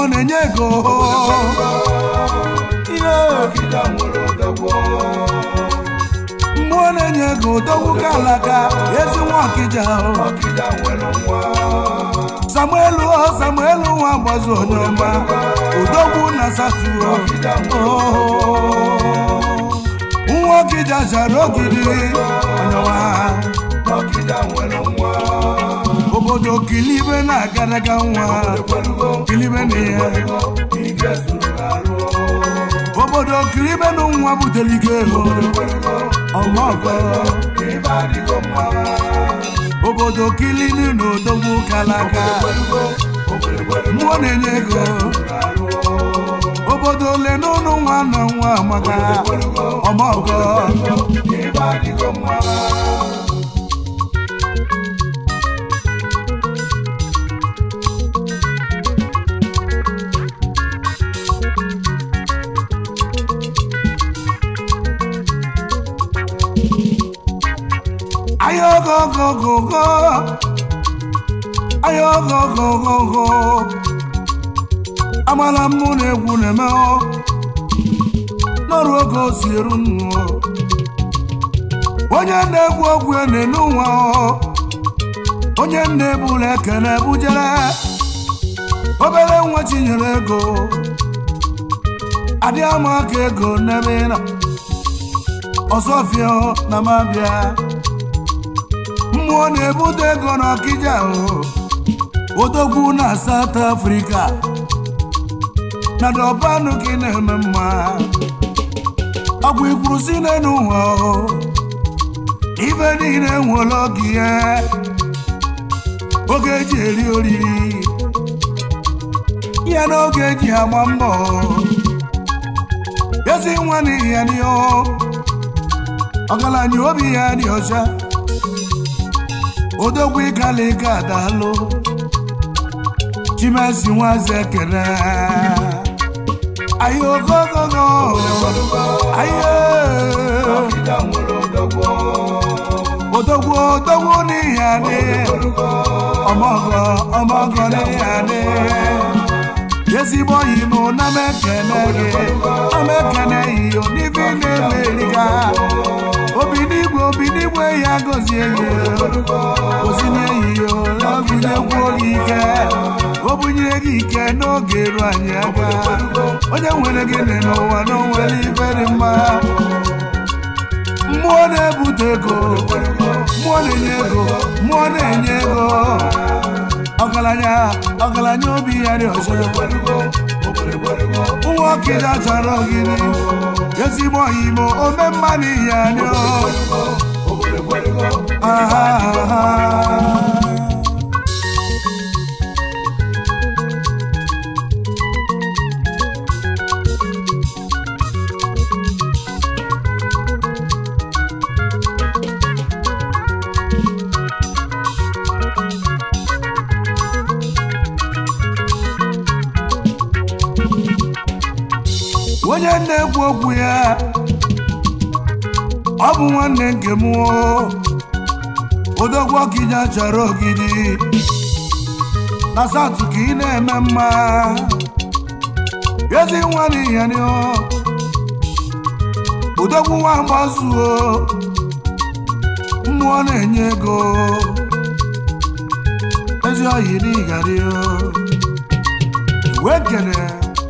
na-enye ego ihe ọkịda nwere odogwu mmụọ na-enye ego dogwu ka alaka ezi nwa ọkịja ọkịda nwere nwa samuelu o samuelu nwa gbazu onye ọma odogwu na satuo nwa ọkịja chara ogidi onye ọma ọkịda nwere nwa obodo kilibe na-agadaga nwa kilibe na ya ike zuru arụ obodo kilibe na nwa butere ike ego ọmọgọ ibe adịgo mma obodo kilini na odogwu kalaka mmụọ na-enye ego obodo ole n'ụlọ nwa na nwa maka ọmọgọ ibe adịgo mma ayogogogogo ayogogogogo amala mmụ na-egwu na-eme ọ n'ọrụ oge o si eru nnu onye na-egwu ogwu ya na-enu nwa ọ onye na-ebula ekene bujere obere nwa chinyere ego adị ama aka ego n'ebe ị nọ ọsọfịa na mabịa mmụọ na-ebute ego n'ọkịja o odogwu na South Africa na dọbanụ gị na-eme mma ọgwụ ikwuru si n'elu ụwa o ibe niile nwere oge ya oge eji eri oriri ya na oge eji agba mbọ ezi nwa n'ihi ya n'ihe ọgaranya obi ya dị ọcha odogwu ịkalịka adalụ chimesi nwaze ekene ayi ogogogo ayi ọkịda nwere odogwu odogwu odogwu n'ihi adị ọmọgọ ọmọgọ n'ihi adị ezigbo oyi mụ na m ekene gị na m ekene iyo n'ibe ị na-eme eriga obi n'igwe obi n'igwe ya gozie gị gozinye iyo ọgụnyekwuo gị ike o bunyere gị ike n'oge eru anyị aka onye nwere gịnị n'ụwa na onwere ibe dị mma mmụọ na-ebute ego mmụọ na-enye ego mmụọ na-enye ego ọgaranya ọgaranya obi ya dị ọcha nwa ọkịda chọrọ ogidi ezigbo oyimo ome mma n'ihi anyị onye na-ekwu okwu ya ọ bụ nwanne nke m o. odogwu ọkịja chọrọ ogidi na satụ ka ị na-eme mma ezi nwa n'ihi odogwu nwa gbazuo mmụọ na-enye ego ezi oyi n'ịgari wee kene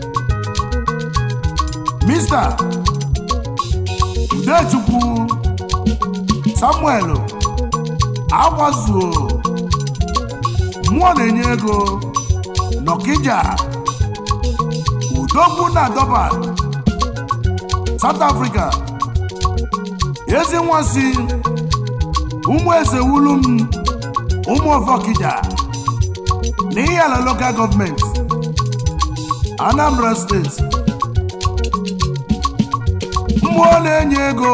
Mr. Udechukwu Samuel Agwazuo mmụọ na-enye ego Nọkija Udogwu na Durban South Africa ezi nwa si ụmụ eze wulu m ụmụ ọfọkija na ihe ala local gọọmenti Anambra steeti mmụọ na-enye ego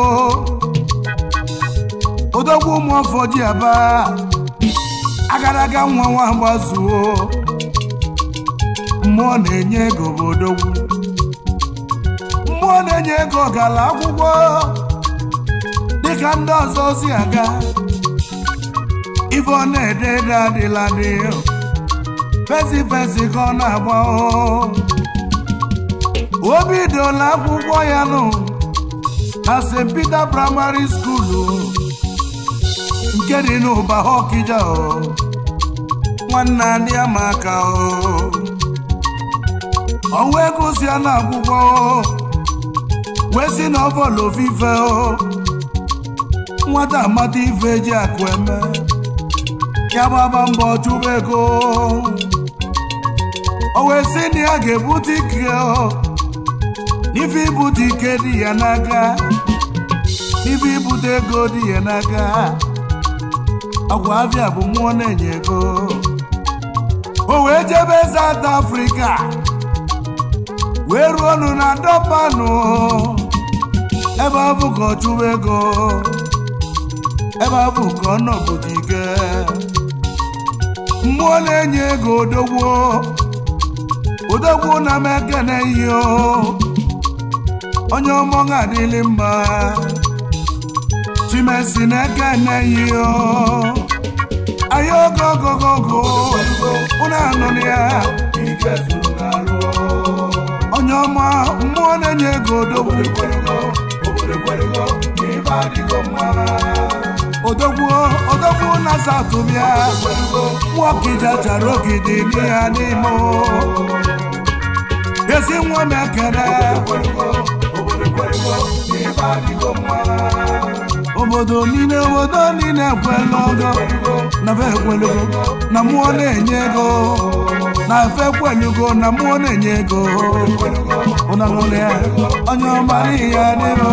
odogwu ụmụ ọfọ ji aba agaraga nwa nwa gbazuo mmụọ na-enye ego bụ odogwu mmụọ na-enye ego gara akwụkwọ dịka ndị ọzọ si aga ife ọ na-ede ede adịla dị fesi fesi ka ọ na-agba o obi dola akwụkwọ ya nụ na st peter primary school o, nke dị n'ụba ọkịja o nwanne adị ama aka o ọnwa ego si ya n'akwụkwọ o wee si na ọbọlụ ofufe o nwata amata ife eji akụ eme ya gbaba mbọ chụba ego o wee sị na ya ga-ebute ike o n'ife ibute ike dị ya n'aka n'ife ibute ego dị ya n'aka agwa abịa bụ mmụọ na-enye ego o wee jebe South Africa wee ruo ọnụ na dọpanụ ebe ọ bụ ka ọ chụwa ego ebe ọ bụ ka ọ nọpụta ike mmụọ na-enye ego odogwu odogwu na m ekene ihe o onye ọmọ ga-adịlị mma chimesi na-ekene ihe o anyị ogo ogogogo ụnụ anụrụ ya ike zuru arụ onye ọma mmụọ na-enye ego odogwu kwerugo obodo kwerugo na ibe adịgo mma odogwu odogwu na satụbịa nwokija chara ogidi n'ihe n'ime ezi nwa m ekele kwerugo obodo kwerugo na ibe adịgo mma obodo niile obodo niile ekwela ogo na fe ekwelugo na mmụọ na-enye ego na fe ekwelugo na mmụọ na-enye ego ụnanụlụ ya onye ọmara ihe adịro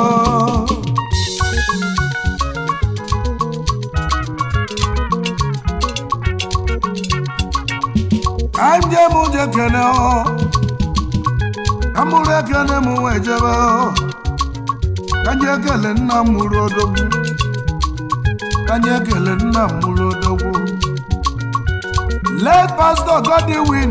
ka m jee m je kene ọ ka m bụrụ ekene m wee jebe ọ ka nye ekele nna m mụrụ odogwu ka nye ekele nna m mụrụ odogwu let pastor Godwin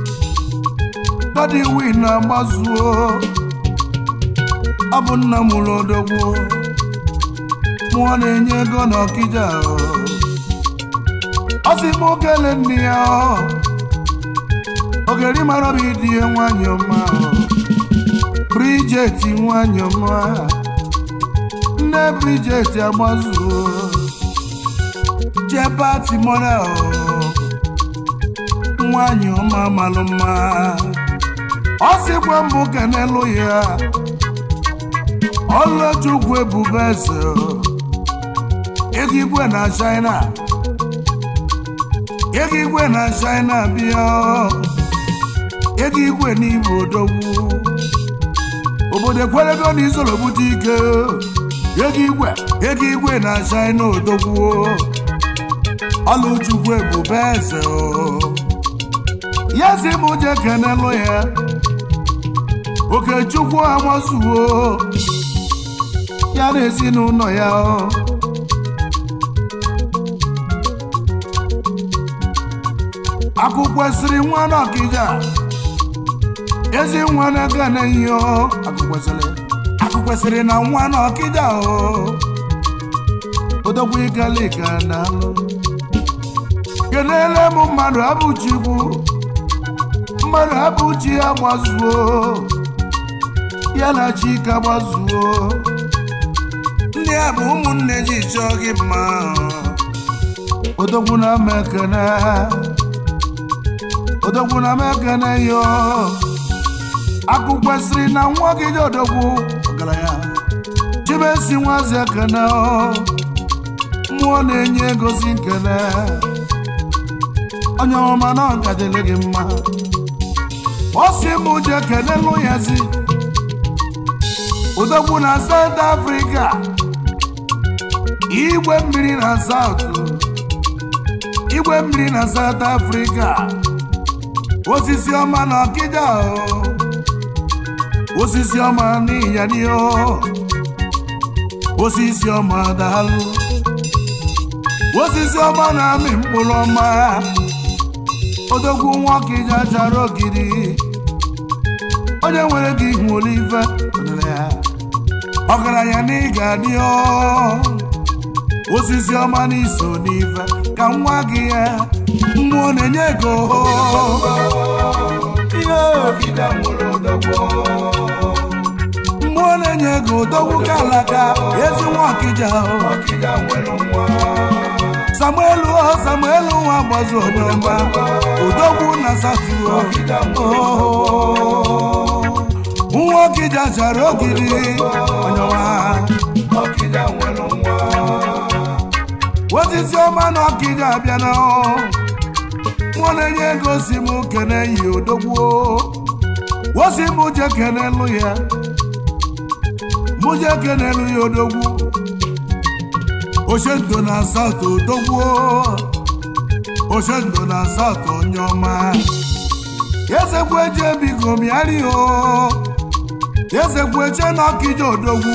Godwin na-agbazuo ọ bụ nna m mụrụ odogwu mụọ na-enye ego n'ọkịja ọ sị m okele nne ya ogeri mara bụ ịdị ya nwanyị ọma Bridget nwanyị ọma nne Bridget agbazuo jebati mora nwanyị ọma malụ mma ọ sịkwa mbụ kenelu ya ọlọchukwu ebube eze ego igwe na China ego igwe na China bịa ego igwe n'Igbo odogwu obodo ekwerego na izolo bute ike ego igwe ego igwe na China odogwu ọlụchukwu ebube eze o ya si m je kenelu ya okechukwu amazuo ya na ezinụlọ ya o akụkwesịrị nwa n'ọkịja ezi nwa na-aga n'ihe o akụkwesịrị akụkwesịrị na nwa n'ọkịja o odogwu ikalika na alụ kelele m mmadụ abụchikwu mmadụ abụchi ya gbazuo ya na chika gbazuo ndị a bụ ụmụnne ji chọọ gị mma odogwu na ama ekene odogwu na ama ekene yo akụ kwesịrị na nwa gị dị odogwu ọgaranya chibesi nwazi ekene mmụọ na-enye egosi nkele onye ọma na ọgadịrị gị mma ọ sị m je kelelu ya zi odogwu na South Africa igwe mmiri na South igwe mmiri na South Africa osisi ọma na ọkịja osisi ọma n'ịyaniyo osisi ọma daalụ osisi ọma na-amị mkpụrụ ọma odogwu nwa ọkịja chara ogidi onye nwere gị ihu olive ọgaranya na ị ga-adị osisi ọma n'iso n'ife ka nwa gị ya mmụọ na-enye ego ihe ọkịja nwere odogwu mmụọ na-enye ego dogwu ka alaka ezi nwa ọkịja ọkịja nwere nwa samuelu o samuelu nwa gbazu onye ọma odogwu na satuo ọkịja nwere nwa ọkịja chara ogiri onye ọma ọkịja nwere nwa osisi ọma na ọkịja abịana mụ na-enye ego si m kene yi odogwu wosi m je kenelu ya mụ je kenelu ya odogwu ochendo na asatọ odogwu ochendo na asatọ onye ọma ezekwu eje biko mịarị o ezekwu eche na ọkịja odogwu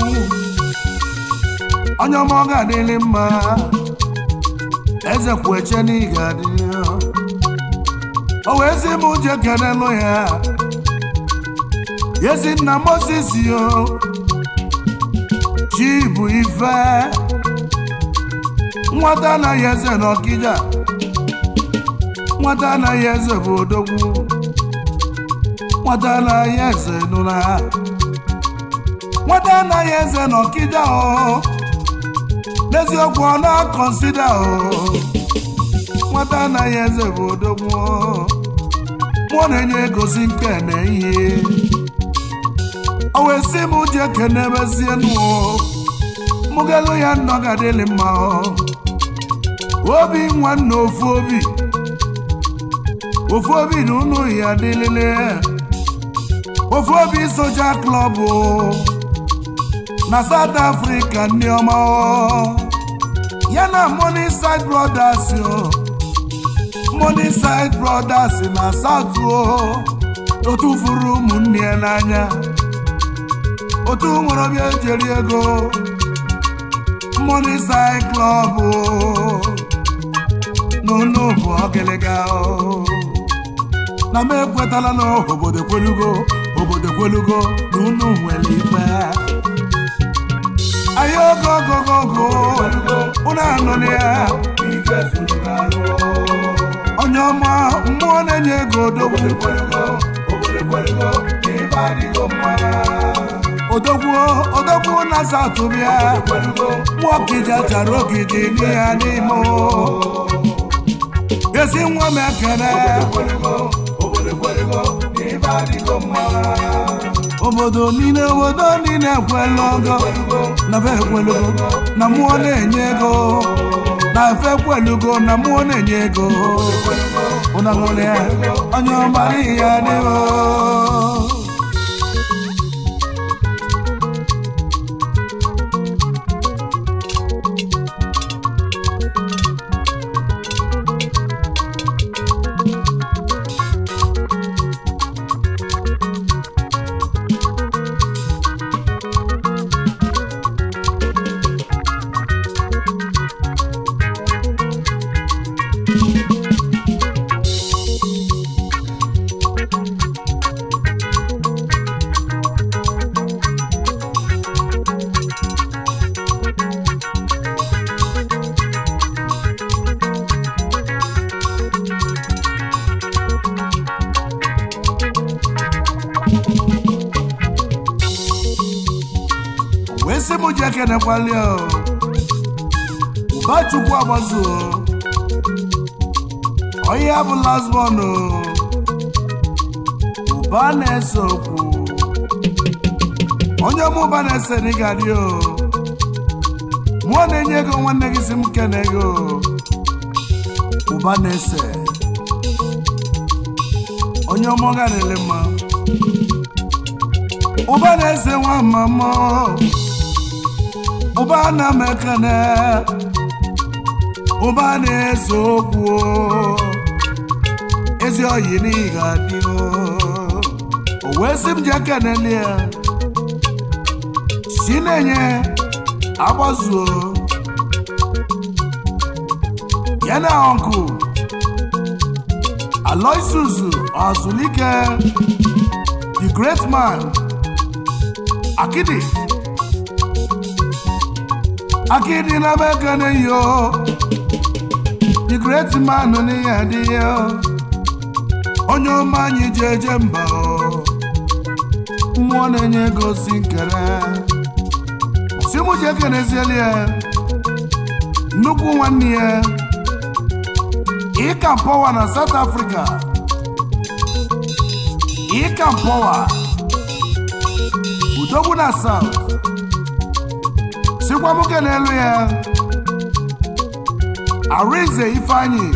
onye ọma ọ ga-adịrị mma eze kweche na ị ga-adị o wee sị m je kenelụ ya ezi nna moses yo chi bụ ife nwata anaghị eze na ọkịja nwata anaghị eze bụ odogwu nwata anaghị eze nụra nwata anaghị eze na ọkịja o n'eziokwu ọ na-akọnsida o nwata anaghị eze bụ odogwu mụọ na-enye egosi nke na ihe o wee sị m ji ekene mezie nụ mụgelu ya nnọ ga-adịlị mma obi nwanne ofu obi ofu obi na ụnụ ya adịlịlị ofu obi soja klọb na South Africa ndị ọma ya na Morningside Brothers o Morningside Brothers na South o otu furu ụmụnne ya n'anya otu nwere obi ejeri ego Morningside Club o n'ụlọ bụ ọgịlịga o na m ekwetala na obodo kwelugo obodo kwelugo na unu nwere ikpe anyị ogo ogogogo unu anọ na ya ike zuru n'arụ onye ọma mmụọ na-enye ego odogwu kwelugo obodo kwelugo na ibe adịgo mma odogwu odogwu na satụbịa kwelugo mmụọ kija chara ogidi n'ihe n'ime o. ezi nwa m ekele kwelugo obodo kwelugo na ibe adịgo mma obodo niile obodo niile ekwela ogo na be ekwelugo na mmụọ na-enye ego na fe ekwelugo na mmụọ na-enye ego ụnagụrụ ya onye ọmara ihe adịghị wee sị m ji ekenekwali ụba chukwu agbazu onye ya bụ lasbon ụba na-ese okwu onye ọma ụba na-ese n'ịgadị o mụọ na-enye ego nwanne gị si m kene ego ụba na-ese onye ọma ọ ga-ele mma ụba na-ese nwa mama ụba na m ekene ụba na-ese okwu ezi oyi n'ihi ga-adị o wee sị m ji ekeneli ya si na-enye agbazuo ya na ọnkụ Aloysius Azulike the great man akidi akidi na mekene yo the great great man n'ihe adịghị onye ọma anyị ji eje mba mmụọ na-enye ego si nkere si mụ ji ekenezieli ya nnukwu nwanne ya ịka mpọwa na South Africa ịka mpọwa udogbu na South sikwa mụ n'elu ya Arinze Ifeanyi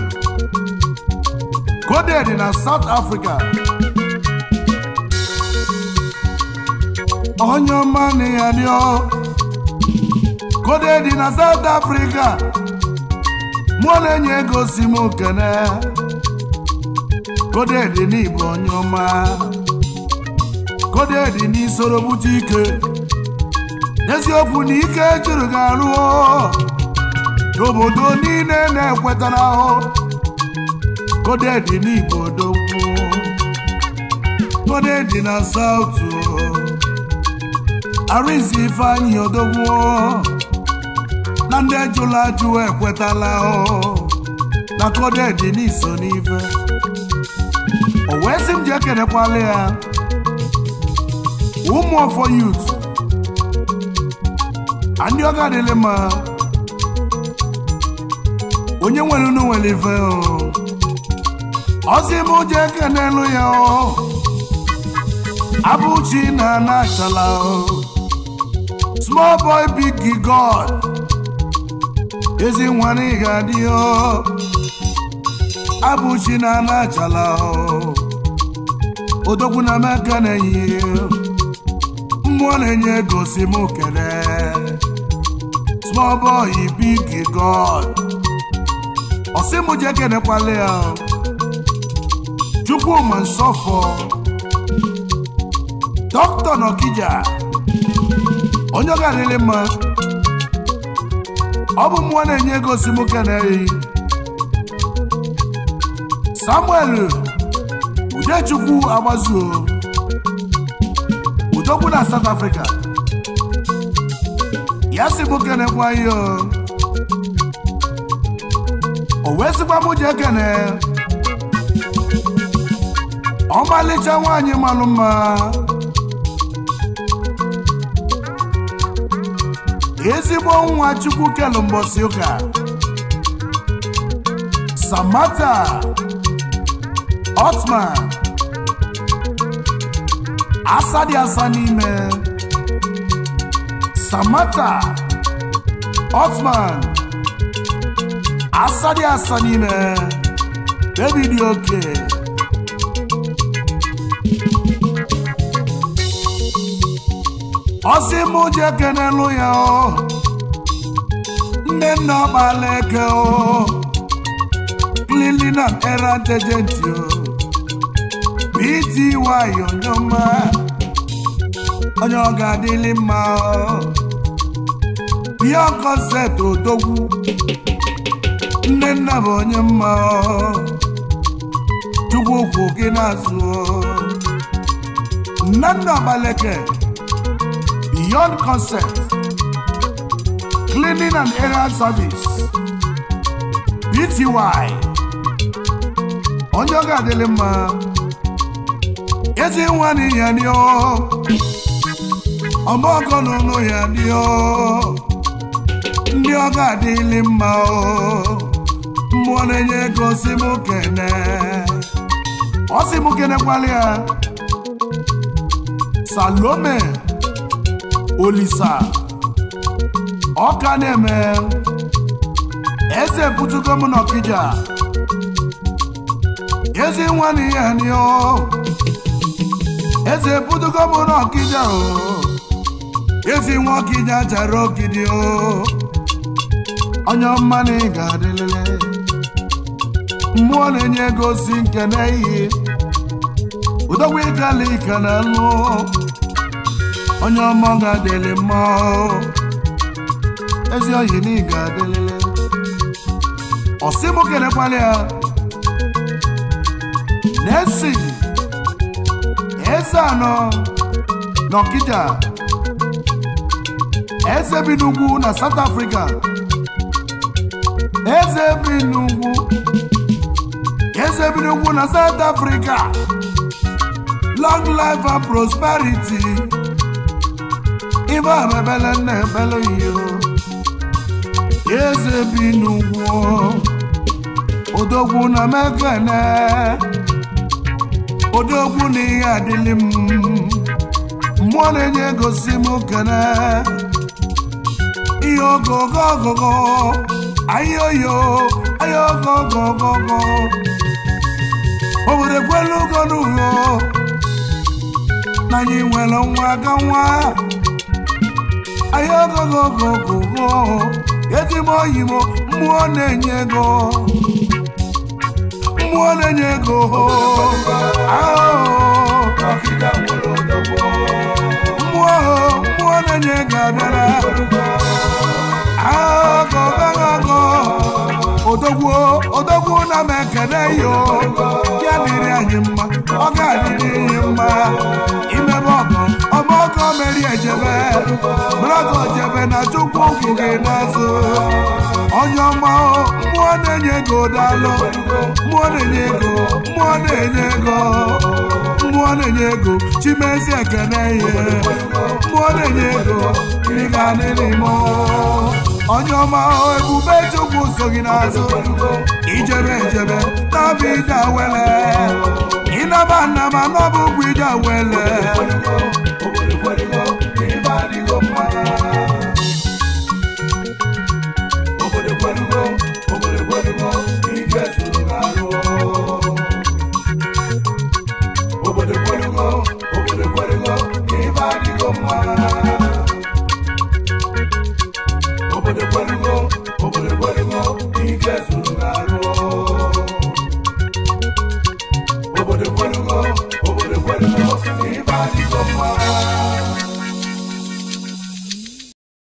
coded na South Africa onye ọma na ya dị coded na South Africa mụ na-enye ego si m kene coded n'Igbo onye ọma coded n'isoro bute ike n'eziokwu na ike juru gị arụọ n'obodo niile na-ekwetara ahụ kodedi n'Igbo dogwu kodedi na sautu Arinze Ifeanyi odogwu na ndị jụrụ ajụ ekwetala ahụ na kodedi n'iso n'ife o wee sị m ji ekenekwala ya ụmụ ọfọ yut ndị ọ ga-adịlị mma onye nwere unu nwere ife ọsị m je kenelu ya abụchi na anachala small boy big god ezi nwanne ga-adị abụchi na anachala odogwu na meka na-enyi mmụọ na-enye ego si m kele small boy big god ọsị m je kenekwala ya Chukwuma Nsọfọ dọkịta n'Ọkịja onye ọ ga-adịrị mma ọ bụ mmụọ na-enye ego si m keneghị Samuel Udechukwu Agbazuo Udogwu na South Africa ya si m kenekwa ihe o wee sịkwa m ji ekene ọmalịcha nwaanyị malụ mma ezigbo nwa chukwu kelu mbọsị ụka samata otman asa dị asa n'ime samata otman asa dị asa n'ime bebi dị oke ọsị mụ ji ekenelu ya nne nna ọkpala eke cleaning and errand agent pty onyoma onye ọ ga-adịlị mma ihe kọnsept odogwu nne nna bụ onye mma chukwu okwu gị n'azụ nna nna ọgbaleke beyond concept cleaning and errand service pty onye ọ ga-adịlị mma ezi nwa na ya dị ọmọgọ n'ụlọ ya dị ndị ọ ga-adịlị mma mmụọ na-enye ego si m kene ọ si m kenekwala ya salome olisa ọka na-eme eze butugo m n'ọkịja ezi nwa na ihe anyị eze butugo m n'ọkịja o ezi nwa ọkịja jara ogidi o onye ọma na ị ga-adịlele mmụọ na-enye ego si nke n'ihi udogwu ịgala ike na alụ onye ọma ga-adịlị mma ezi oyi na ị ga-adịlele ọsị m kenekwala ya na-esi eze anọ n'ọkịja eze bi n'ugwu na South Africa eze bi n'ugwu odogwu na south africa long life and prosperity ibe amebele nna ebele iyo eze bi n'ugwu odogwu na mekene odogwu na ihe adịlị m mmụọ na-enye gosi m kene ihe ogogo ogogo ayoyo ayo ogogo ogogo obodo ekwela ugo n'ugo na anyị nwere nwa aka nwa ayo ogogo ogogo ezigbo oyibo mmụọ na-enye ego mmụọ na-enye ego ahụhụ Ọkịda nwere odogwu. mmụọ mmụọ na-enye ego abịara agọgago odogwu odogwu na m ekene yo ya dịrị anyị mma ọ ga-adịrị ihe mma imebe ọgọ ọma ọgọ meri ejebe brọgọ jebe na chukwu ụkwụ gị n'azụ onye ọma o, mmụọ na-enye ego daalụ mmụọ na-enye ego mmụọ na-enye ego mmụọ na-enye ego chimezi ekene ihe mmụọ na-enye ego ị ga-adịrị m onye ọma o, ebube chukwu so gị n'azụ ijebe ejebe n'ọbụ ije awele ịnaba nnaba n'ọbụ ụkwụ ije awele Obodo kwerigo ibe adịgo mma. Obodo kwerigo, obodo kwerigo ike zuru arụ. Obodo kwerigo, obodo kwerigo ibe adịgo mma. Obodo kwerigo, obodo kwerigo ike zuru arụ.